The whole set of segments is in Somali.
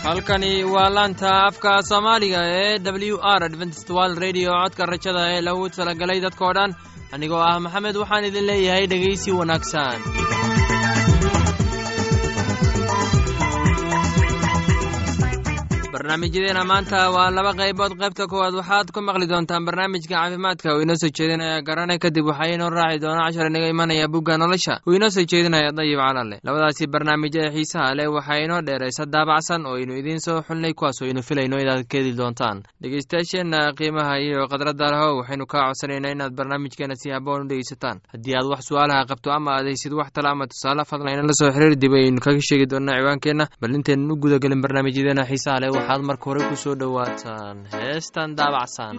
halkani waa laanta afka soomaaliga ee w r adventist world radio codka rajada ee lagu talagalay dadkoo dhan anigoo ah maxamed waxaan idin leeyahay dhegaysi wanaagsan barnaamijyadeena maanta waa laba qaybood qaybta koowaad waxaad ku maqli doontaan barnaamijka caafimaadka uu inoo soo jeedinaya garane kadib waxaa inoo raaci doona cashar inaga imanaya bugga nolosha uu inoo soo jeedinaya dayib calale labadaasi barnaamij ee xiisaha leh waxaa inoo dheeraysa daabacsan oo aynu idiin soo xulnay kuwaas oo aynu filayno inaad ka heli doontaan dhegeystayaasheenna qiimaha iyo khadradda leho waxaynu kaa codsanaynaa inaad barnaamijkeena si haboon u dhegeysataan haddii aad wax su-aalaha qabto ama aad haysid wax tala ama tusaale fadlan inala soo xiriir dib aynu kaga sheegi doonaa ciwaankeenna bal intaynan u gudagelin barnaamijyadeena xiisaha leh waxaad marka hore ku soo dhowaataan heestan daabacsan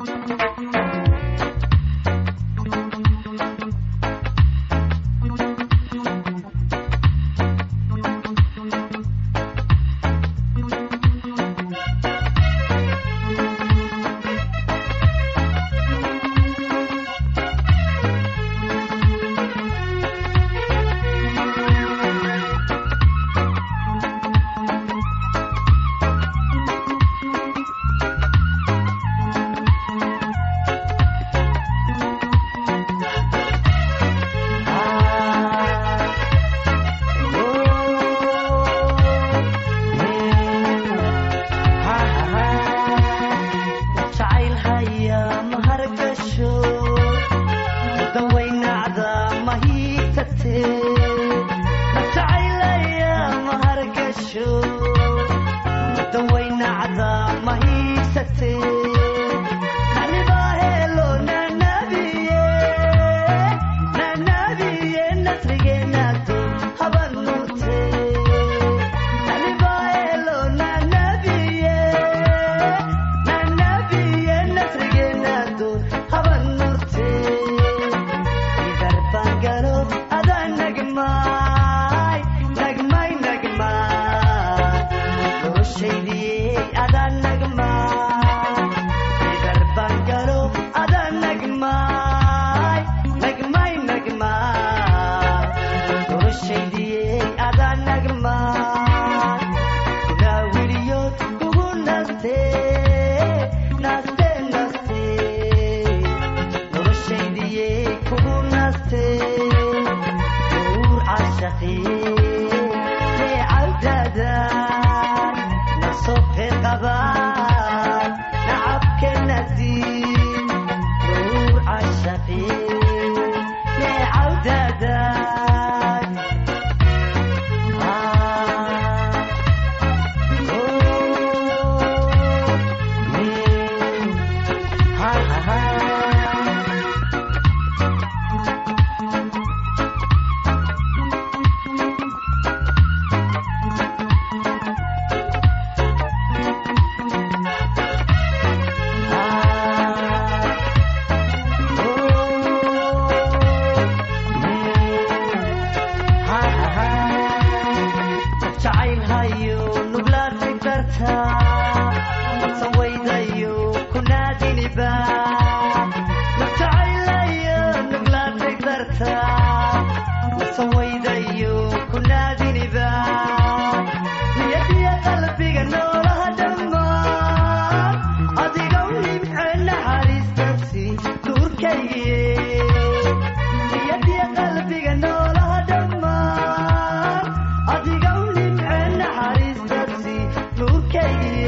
Adiga u nimce naxariistaasi nuurkaygi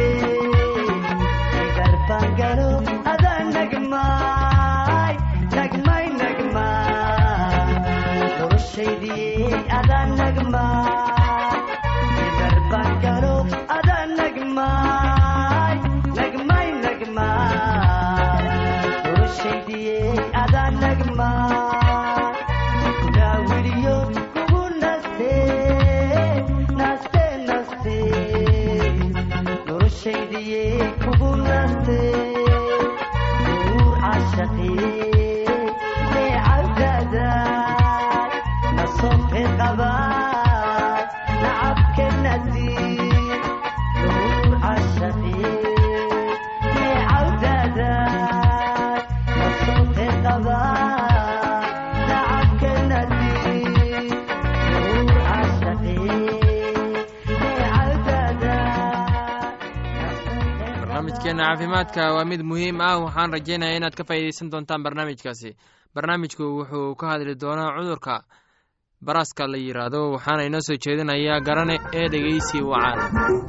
barnaamijkeena caafimaadka waa mid muhiim ah waxaan rajaynaya inaad ka faa'iideysan doontaan barnaamijkaasi barnaamijku wuxuu ka hadli doonaa cudurka baraska la yidhaahdo waxaana inoo soo jeedinayaa garane ee dhegeysi wacan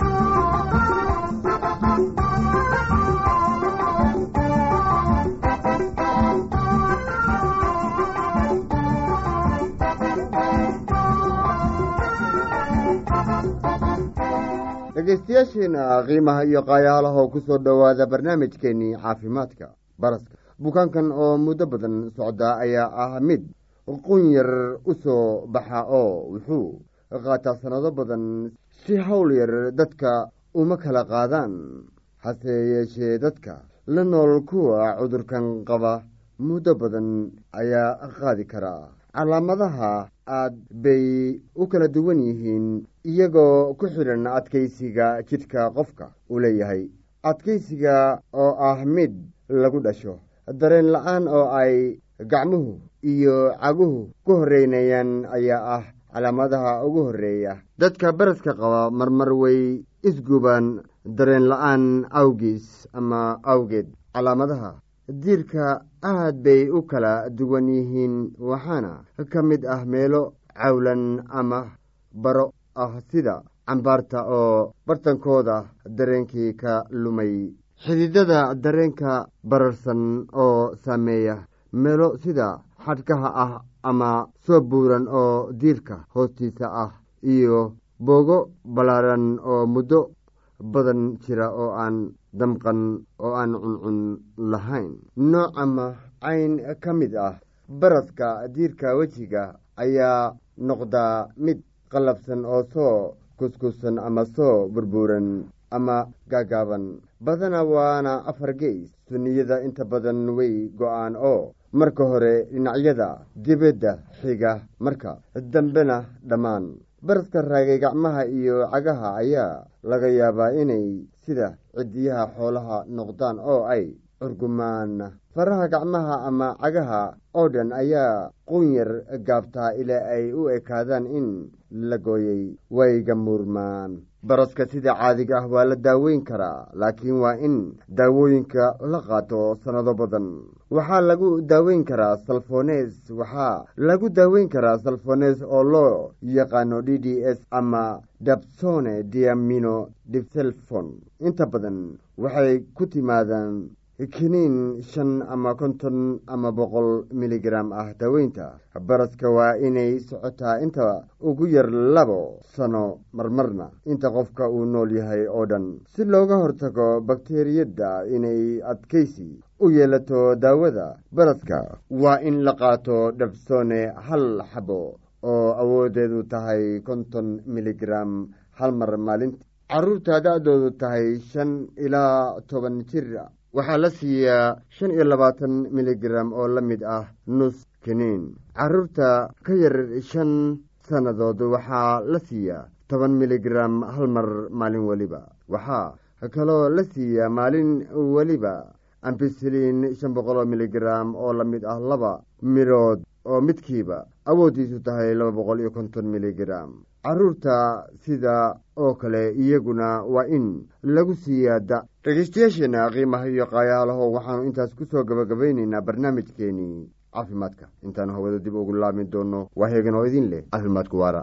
dhegaystayaasheena qiimaha iyo qaayaalaha oo ku soo dhowaada barnaamijkeennii caafimaadka baraska bukaankan oo muddo badan socdaa ayaa ah mid qun yar u soo baxa oo wuxuu qaataa sannado badan si hawl yar dadka uma kala qaadaan hase yeeshee dadka la nool kuwa cudurkan qaba muddo badan ayaa qaadi karaa calaamadaha aad bay u kala duwan yihiin iyagoo ku xidhan adkaysiga jidhka qofka uu leeyahay adkaysiga oo ah mid lagu dhasho dareen la-aan oo ay gacmuhu iyo caguhu ku horreynayaan ayaa ah calaamadaha ugu horreeya dadka baraska qaba marmar way isgubaan dareen la-aan awgiis ama awgeed calaamadaha diirka aad bay u kala duwan yihiin waxaana ka mid ah meelo cawlan ama baro ah sida cambaarta oo bartankooda dareenkii ka lumay xididada dareenka bararsan oo saameeya meelo sida xadhkaha ah ama soo buuran oo diirka hoostiisa ah iyo boogo ballaaran oo muddo badan jira oo aan damqan oo aan cuncun lahayn nooc ama cayn ka mid ah baraska diirka wejiga ayaa noqdaa mid qallabsan oo soo kuskusan ama soo burbuuran ama gaagaaban badana waana afar geys sunniyada inta badan way go-aan oo marka hore dhinacyada dibadda xiga marka dambena dhammaan baraska raagay gacmaha iyo cagaha ayaa laga yaabaa inay sida cidiyaha xoolaha noqdaan oo ay curgumaan faraha gacmaha ama cagaha oo dhan ayaa qunyar gaabtaa ilaa ay u ekaadaan in la gooyey wayga muurmaan baraska sida caadiga ah waa la daaweyn karaa laakiin waa in daawooyinka la qaato sannado badan waxaa lagu daaweyn karaa salfones waxaa lagu daaweyn karaa salfones oo loo yaqaano d d s ama dabsone diamino dipselfon inta badan waxay ku timaadaan kiniin shan ama konton ama boqol miligram ah daaweynta baraska waa inay socotaa inta ugu yar labo sano marmarna inta qofka uu nool yahay oo dhan si looga hortago bakteriyadda inay adkaysi u yeelato daawada baraska waa in la qaato dhabsone hal xabo oo awoodeedu tahay konton miligram hal mar maalintii caruurta da-doodu tahay shan ilaa toban jir waxaa la siiyaa shan iyo labaatan miligram oo la mid ah nus kiniin carruurta ka yar shan sannadood waxaa la siiyaa toban miligram hal mar maalin weliba waxaa kaloo la siiyaa maalin weliba ambisilin shan boqoloo miligram oo la mid ah laba midhood oo midkiiba awooddiisu tahay laba boqol iyo konton miligram carruurta sida oo kale iyaguna waa in lagu siiyaa da dhegeystayaasheenna qiimaha iyo qaayaalaho waxaanu intaas ku soo gabagabaynaynaa barnaamijkeenii caafimaadka intaanu hawada dib ugu laabmi doonno waa heegan oo idin leh caafimaadku waara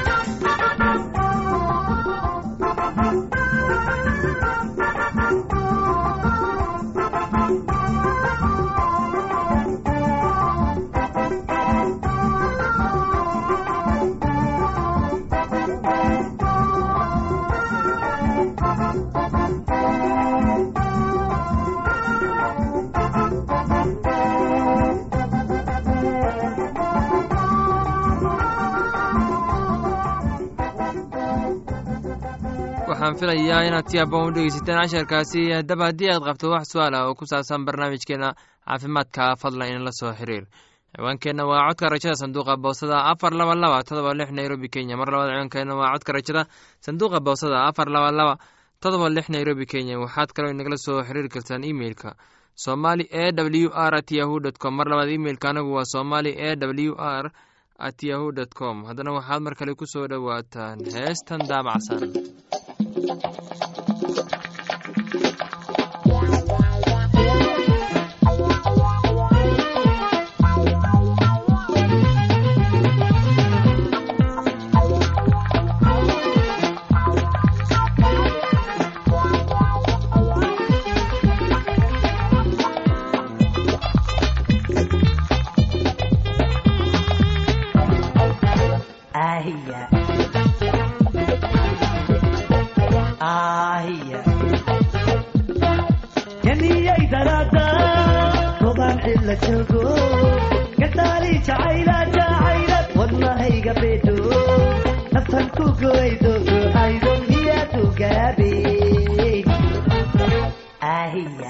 waxaan filayaa inaad si aboon u dhegeysateen casharkaasi haddaba haddii aad qabto wax su-aal ah oo ku saabsan barnaamijkeena caafimaadka fadlan inala soo xiriir ciwaankeenna waa codka rajada sanduuqa boosada afar laba laba todoba lix nairobi kenya mar labaad ciwaankeenna waa codka rajada sanduuqa boosada afar laba laba todoba lix nairobi kenya waxaad kaloo inagala soo xiriiri kartaan emeilka somali e w r at yahu dt com mar labaad imeilka anagu waa somali e w r at yahu dt com haddana waxaad mar kale ku soo dhowaataan heestan daabacsan ahiya yaniyay daraada toban cilla joogo gadaali jacayla jacaylad wadnahayga beedho naftan ku goydo go'aydo miyaadu gaabe ahiya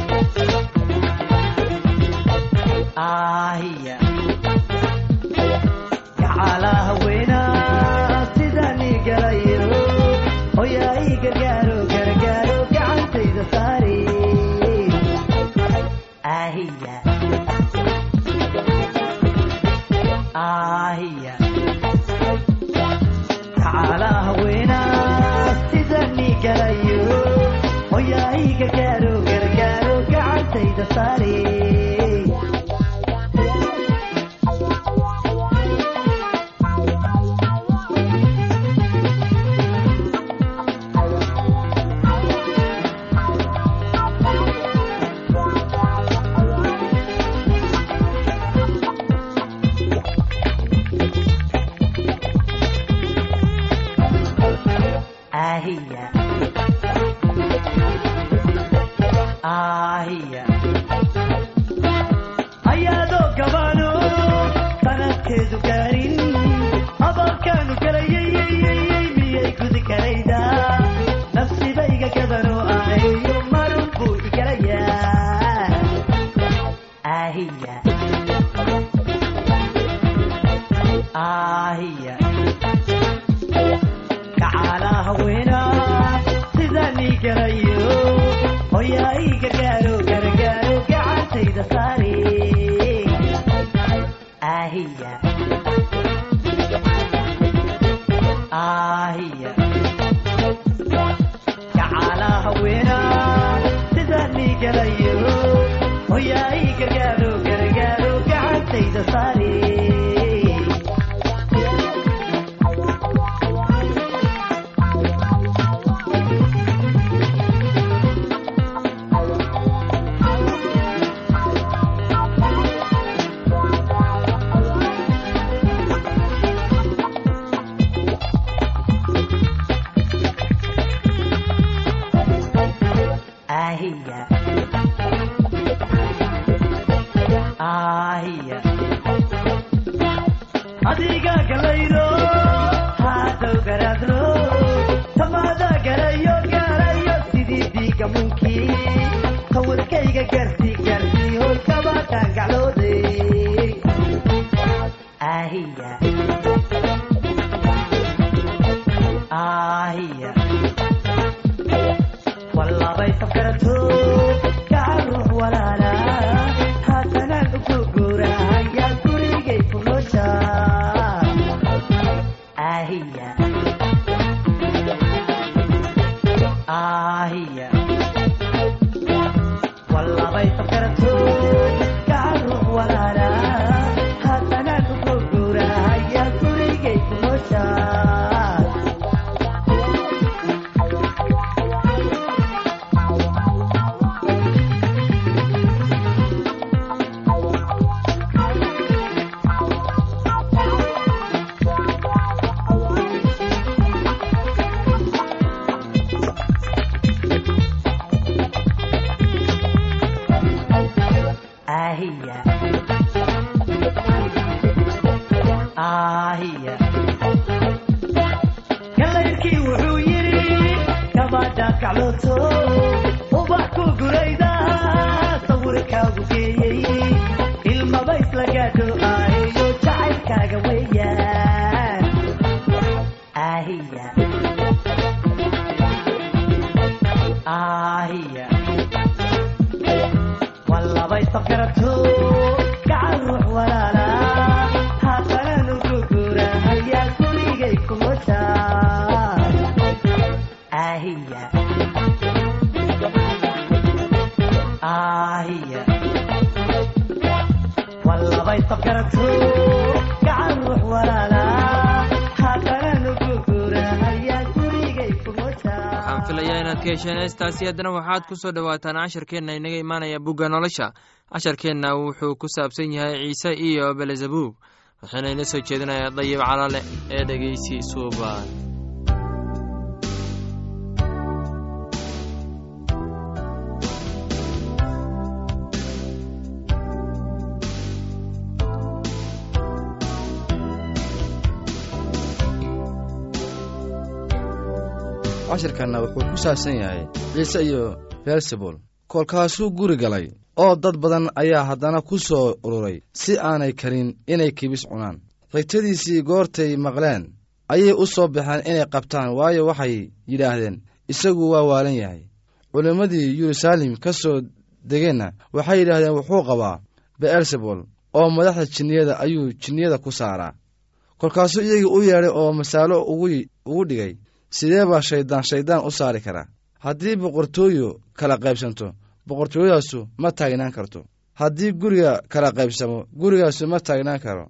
ahiya gacala haweena sidani galayo hoyaay gargaaro gargaaro gacantayda saare ahiya ahiya gacala haweena sidani galayo hoyaay gargaaro gargaaro gacantayda saare ahiya ahiya ayaadoo gabaano sanadkeedu gaarin abalkaanu galayayyyy miyay gudi karayda nafsidayga gadano ahayo marun buu igalayaa ahiya ahiya gacala haweena sidani galayo hoyaay gargaaro gargaaro gacantayda saare ahiya ahiya gacala haweena sidani galayo hoyaay gargaaro gargaaro gacantayda saare ahiya ahiya adiga galayno hadow garaadno tamaada garayo garayo sidii diiga munkii sawirkayga gaarsi gaarsi hoy kabaataan gacloode ahiya ahiya wallabay safkarato gacan ruux walaala haatanaan uku guurahaya gurigay ku noosha ahiya ahiya wallabay safkarato gacan ruux walaala haatanaan uku guurahaya gurigay ku noosha ahiya ahiya galayrkii wuxuu yidhi kabaadhaan kaclooto ubax ku gurayda sawirkaagu geeyey ilmaba isla gaadho ahayo jacaylkaaga weeyaan ahiya ahiya wallabay safkarato gacan ruux walaala haatanaan ugu guurahayaa gurigay kumoja ahiya ahiya wallabay safkarato gacan ruux walaala haatanaan ugu guurahayaa gurigay kumoja waxaan filayaa inaad ka hesheen heestaasi haddana waxaad ku soo dhowaataan casharkeenna inaga imaanaya bugga nolosha casharkeenna wuxuu ku saabsan yahay ciise iyo belezabuub waxaana ina soo jeedinayaa dayib calale ee dhegeysi suubaan cashirkanna wuxuu ku saabsan yahay ciise iyo beelsebul kolkaasuu guri galay oo dad badan ayaa haddana ku soo ururay si aanay karin inay kibis cunaan xigtadiisii goortay maqleen ayay u soo baxeen inay qabtaan waayo waxay yidhaahdeen isagu waa waalan yahay culimmadii yeruusaalem ka soo degeenna waxay yidhaahdeen wuxuu qabaa be'elsebul oo madaxda jinniyada ayuu jinniyada ku saaraa kolkaasuu iyagii u yeedhay oo masaalo ugu dhigay sidee baa shayddaan shayddaan u saari karaa haddii boqortooyo kala qaybsanto boqortooyadaasu ma taagnaan karto haddii guriga kala qaybsamo gurigaasu ma taagnaan karo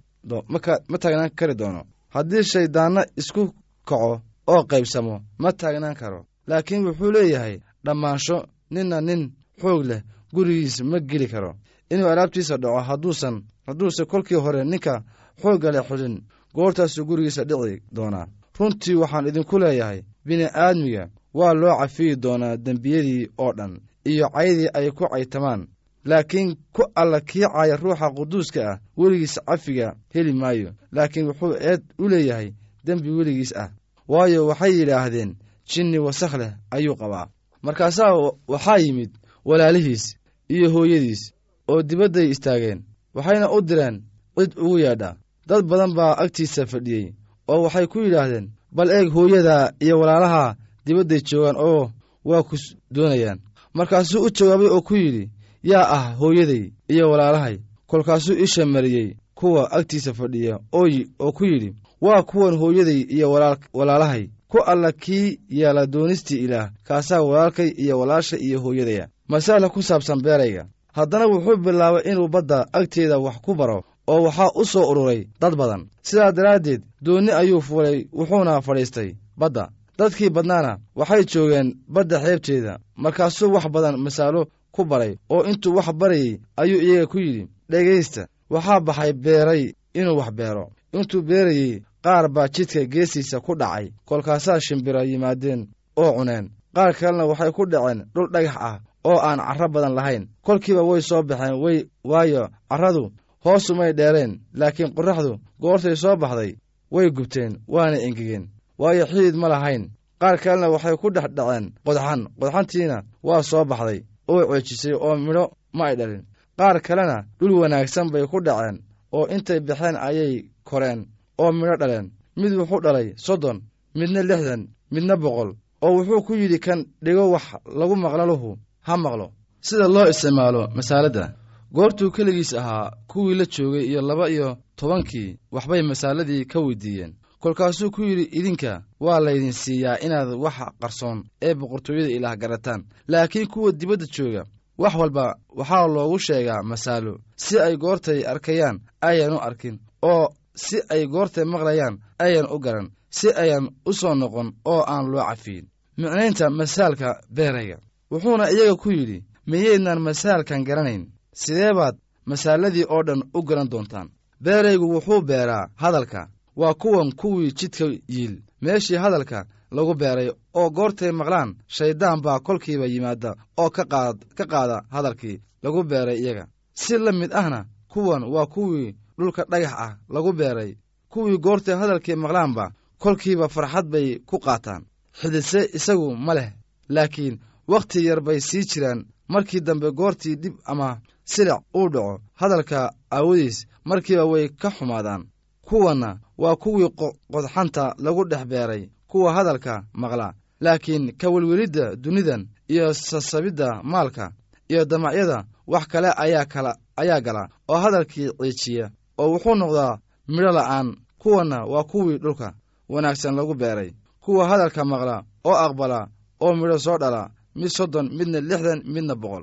ma taagnaan kari doono haddii shayddaanna isku kaco oo qaybsamo ma taagnaan karo laakiin wuxuu leeyahay dhammaansho ninna nin xoog leh gurigiisa ma geli karo inuu alaabtiisa dhaco hadduusan hadduuse kolkii hore ninka xoogga leh xulin goortaasuu gurigiisa dhici doonaa runtii waxaan idinku leeyahay bini'aadmiga waa loo cafiyi doonaa dembiyadii oo dhan iyo caydii ay ku caytamaan laakiin ku alla kii caaya ruuxa quduuska ah weligiis cafiga heli maayo laakiin wuxuu eed u leeyahay dembi weligiis ah waayo waxay yidhaahdeen jinni wasakh leh ayuu qabaa markaasaa waxaa yimid walaalihiis iyo hooyadiis oo dibadday istaageen waxayna u direen cid ugu yeedha dad badan baa agtiisa fadhiyey oo waxay ku yidhaahdeen bal eeg hooyadaa iyo walaalaha dibadday joogaan oo waa ku doonayaan markaasuu u jawaabay oo ku yidhi yaa ah hooyaday iyo walaalahay kolkaasuu isha mariyey kuwa agtiisa fadhiya oo ku yidhi waa kuwan hooyaday iyo walaalahay ku alla kii yeela doonistii ilaah kaasaa walaalkay iyo walaasha iyo hooyadaya masaala ku saabsan beerayga haddana wuxuu bilaabay inuu badda agteeda wax ku baro oo waxaa u soo ururay dad badan sidaa daraaddeed doonni ayuu fuulay wuxuuna fadhiistay badda dadkii badnaana waxay joogeen badda xeebteeda markaasuu wax badan masaalo ku baray oo intuu wax barayey ayuu iyaga ku yidhi dhegaysta waxaa baxay beeray inuu wax beero intuu beerayey qaar baa jidka geestiisa ku dhacay kolkaasaa shimbira yimaadeen oo cuneen qaar kalena waxay ku dhaceen dhul dhagax ah oo aan carro badan lahayn kolkiiba way soo baxeen way waayo carradu hoosumay dheereen laakiin qorraxdu goortay soo baxday way gubteen waana engegeen waayo xidid ma lahayn qaar kalena waxay ku dhex dhaceen qodxan qodxantiina waa soo baxday oo ceejisay oo midho ma ay dhalin qaar kalena dhul wanaagsan bay ku dhaceen oo intay baxeen ayay koreen oo midho dhaleen mid wuxuu dhalay soddon midna lixdan midna boqol oo wuxuu ku yidhi kan dhigo wax lagu maqlaluhu ha maqlo sida loo isticmaalo masaaladda goortuu keligiis ahaa kuwii la joogay iyo laba iyo tobankii waxbay masaaladii ka weydiiyeen kolkaasuu ku yidhi idinka waa laydin siiyaa inaad waxa qarsoon ee boqortooyada ilaah garataan laakiin kuwa dibadda jooga wax walba waxaa loogu sheegaa masaalo si ay goortay arkayaan ayan u arkin oo si ay goortay maqlayaan ayan u garan si ayan u soo noqon oo aan loo cafiyin micnaynta masaalka beerayga wuxuuna iyaga ku yidhi miyaydnaan masaalkan garanayn sidee baad masaaladii oo dhan u garan doontaan beeraygu wuxuu beeraa hadalka waa kuwan kuwii jidka yiil meeshii hadalka lagu beeray oo goortay maqlaan shayddaan baa kolkiiba yimaada oo ka qaada hadalkii lagu beeray iyaga si la mid ahna kuwan waa kuwii dhulka dhagax ah lagu beeray kuwii goortay hadalkii maqlaanba kolkiiba farxad bay ku qaataan xididse isagu ma leh laakiin wakhti yar bay sii jiraan markii dambe goortii dhib ama silic uu dhaco hadalka aawadiis markiiba way ka xumaadaan kuwanna waa kuwii qodxanta lagu dhex beeray kuwa hadalka maqla laakiin ka welwelidda dunidan iyo sasabidda maalka iyo damacyada wax kale ayaa kala ayaa gala oo hadalkii ciijiya oo wuxuu noqdaa midho la'aan kuwanna waa kuwii dhulka wanaagsan lagu beeray kuwa hadalka maqla oo aqbala oo midho soo dhala mid soddon midna lixdan midna boqol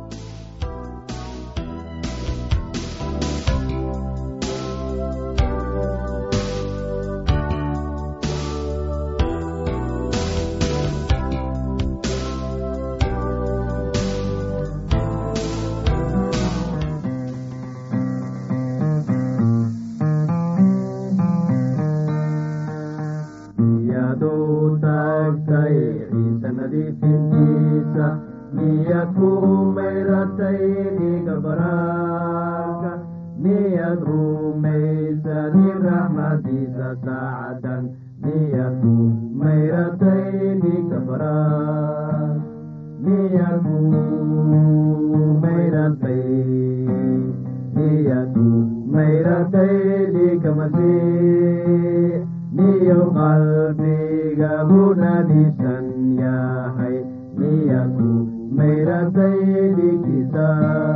iyaduu taagtay ciise nadiifintiisa miyaad ku mayratay dhiiga baraarka miyaad rumaysadin raxmadiisa saacadan miyaku mayratay dhiga baraar miyaku mayratay miyaku mayratay dhiga masiix miyo qalbiga bunadisan yahay miyaku mayratay dhigisa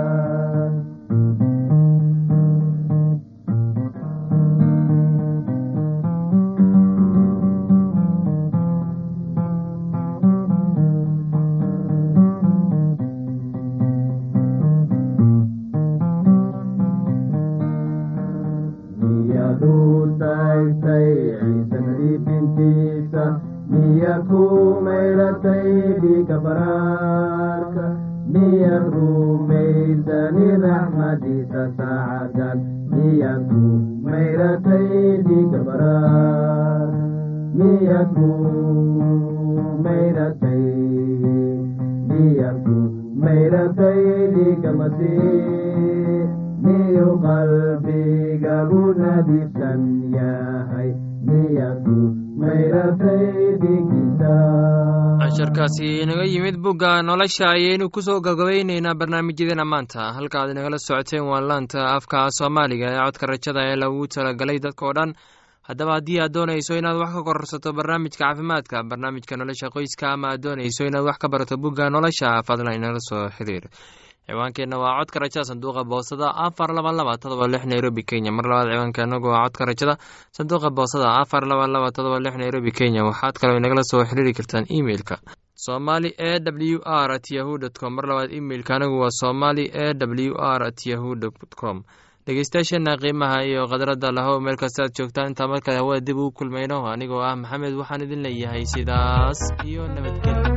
miyadu taagtay ciise nadiifintiisa miya ku mayratay dhiga baraarka miyad rumaysani raxmadiisa saacadan miyad ku mayratay dhiga baraar miyad ku mayratay miyad ku mayratay dhiga masiix miyu qalbiga bunadisan yahay miyadu mayratay dhigisa casharkaasi inaga yimid bugga nolosha ayaynu ku soo gabgabayneynaa barnaamijyadeena maanta halka aad inagala socoteen waa laanta afka soomaaliga ee codka rajada ee lagu talagalay dadkao dhan haddaba haddii aad doonayso inaad wax ka kororsato barnaamijka caafimaadka barnaamijka nolosha qoyska ama aad doonayso inaad wax ka barato bugga nolosha fadlan inala soo xiriir ciwaankeenna waa codka rajada sanduuqa boosada afar laba laba todoba lix nairobi kenya mar labaad ciwaankeenagu waa codka rajada sanduuqa boosada afar laba laba todoba lix nairobi kenya waxaad kaloo inagala soo xiriiri kartaan emeilka somali e w r at yahu dt com mar labaad emeilka anigu waa somali e w r at yahu dt com dhegeystayaasheena qiimaha iyo khadradda lahow meel kasta aad joogtaan intaa markale hawada dib ugu kulmayno anigoo ah maxamed waxaan idin leeyahay sidaas iyo nabadgelyo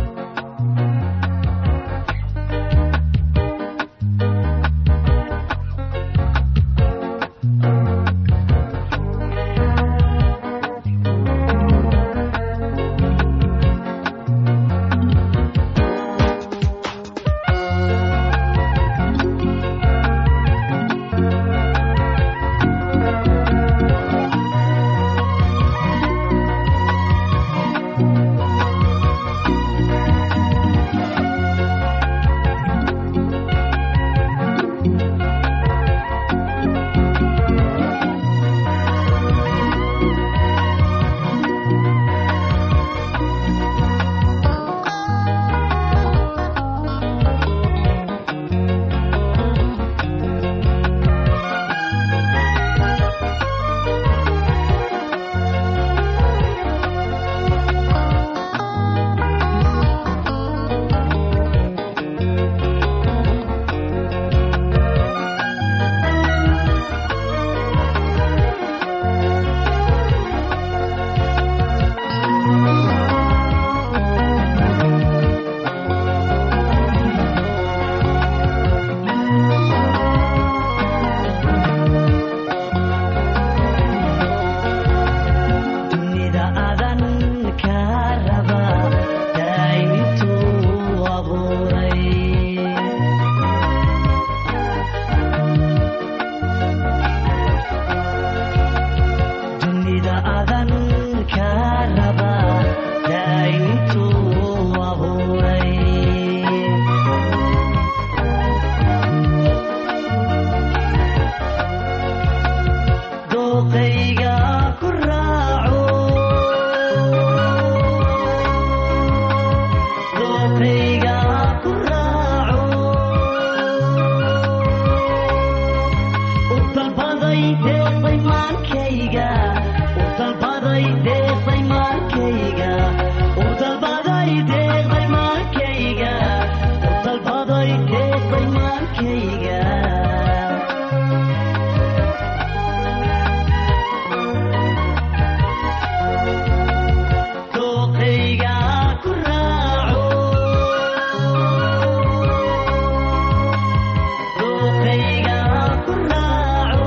dunida adan ka raba daayituu abuuray dunida adan ka raba daayituu abuuray dooqayga ku raaco dooqayga ku raaco u dalbaday deeqday maankayga u dalbaday deeqday maankayga u dalbaday deeqday maankayga u dalbaday deeqday maankayga dooqayga ku raaco dooqayga ku raaco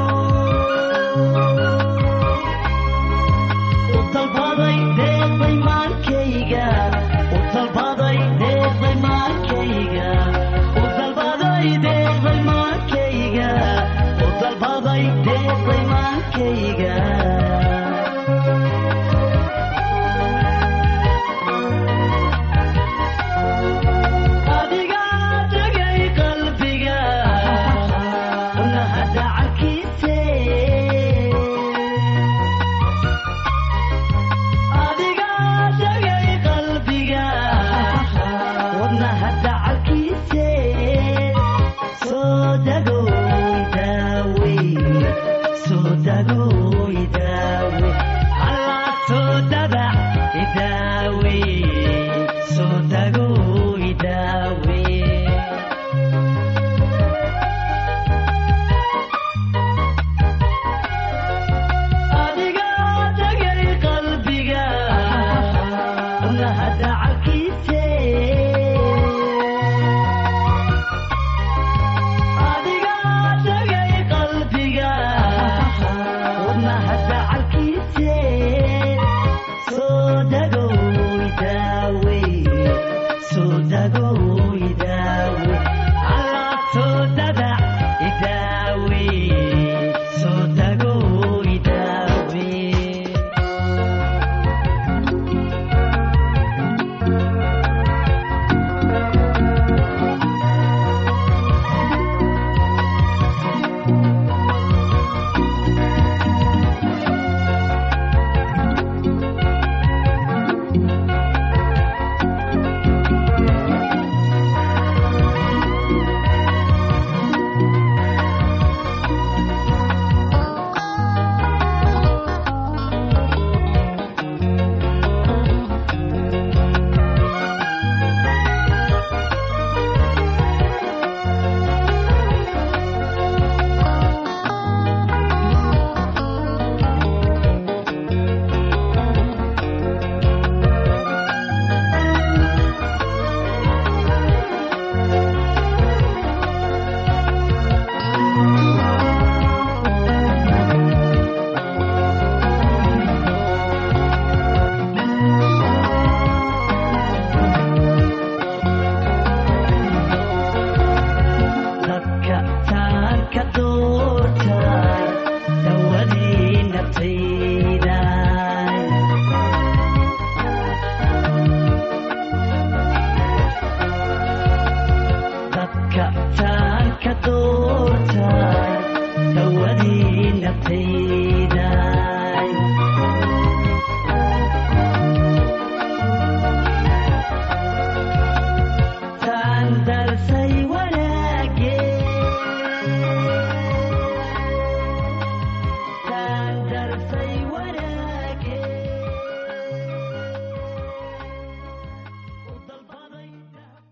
u dalbaday deeqday maankayga u dalbaday deeqday maankayga u dalbaday deeqday maankayga u dalbaday deeqday maankayga idaawe